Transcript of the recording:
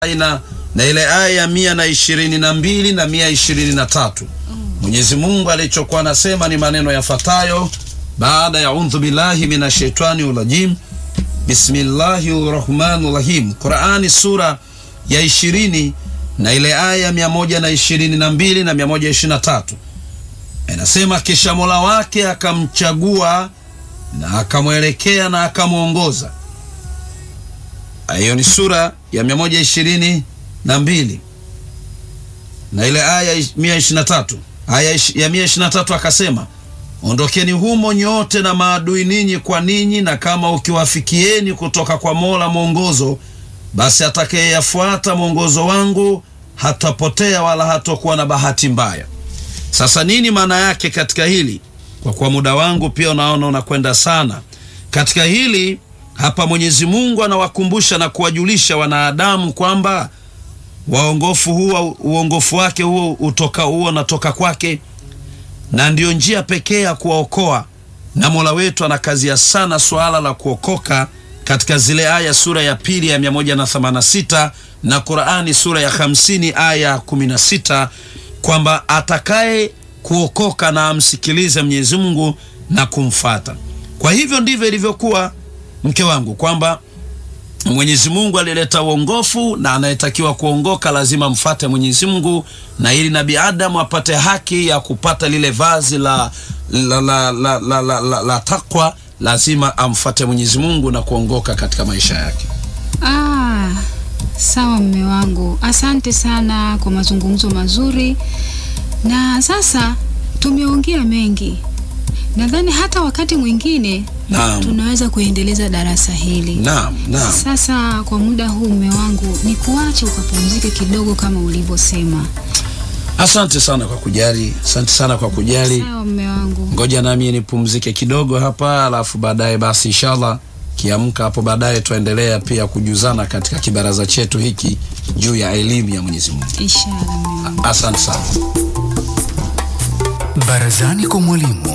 na, na ile aya ya mia na ishirini na mbili na mia ishirini na tatu Mwenyezi Mungu alichokuwa anasema ni maneno yafuatayo baada ya undhu billahi minash shaitani rajim bismillahi rahmani rahim, Qurani sura ya ishirini na ile aya mia moja na ishirini na mbili na mia moja ishirini na tatu inasema, kisha Mola wake akamchagua na akamwelekea na akamwongoza. Hiyo ni sura ya mia moja ishirini na mbili na ile aya mia ishirini na tatu aya ya mia ishirini na tatu akasema ondokeni humo nyote na maadui ninyi kwa ninyi, na kama ukiwafikieni kutoka kwa Mola mwongozo, basi atakayeyafuata mwongozo wangu hatapotea wala hatakuwa na bahati mbaya. Sasa nini maana yake katika hili? Kwa kuwa muda wangu pia unaona unakwenda sana katika hili hapa, Mwenyezi Mungu anawakumbusha na kuwajulisha wanadamu kwamba waongofu huo uongofu wake huo utoka huo unatoka kwake na ndiyo njia pekee ya kuwaokoa. Na Mola wetu anakazia sana suala la kuokoka katika zile aya sura ya pili ya 186 na Qur'ani sura ya 50 aya 16 kwamba atakaye kuokoka na amsikilize Mwenyezi Mungu na kumfata. Kwa hivyo ndivyo ilivyokuwa mke wangu kwamba Mwenyezi Mungu alileta uongofu na anayetakiwa kuongoka lazima mfate Mwenyezi Mungu, na ili Nabii Adamu apate haki ya kupata lile vazi la, la, la, la, la, la, la, la takwa lazima amfate Mwenyezi Mungu na kuongoka katika maisha yake. Ah, sawa mme wangu, asante sana kwa mazungumzo mazuri, na sasa tumeongea mengi. Nadhani hata wakati mwingine Naam. tunaweza kuendeleza darasa hili. Naam, naam. Sasa kwa muda huu mme wangu, ni kuache ukapumzike kidogo kama ulivyosema. Asante sana kwa kujali, asante sana kwa kujali. Sawa mme wangu. Ngoja nami nipumzike kidogo hapa, alafu baadaye basi inshallah kiamka hapo baadaye tuendelea pia kujuzana katika kibaraza chetu hiki juu ya elimu ya Mwenyezi Mungu. Inshallah mme wangu. Asante sana. Barazani kwa mwalimu.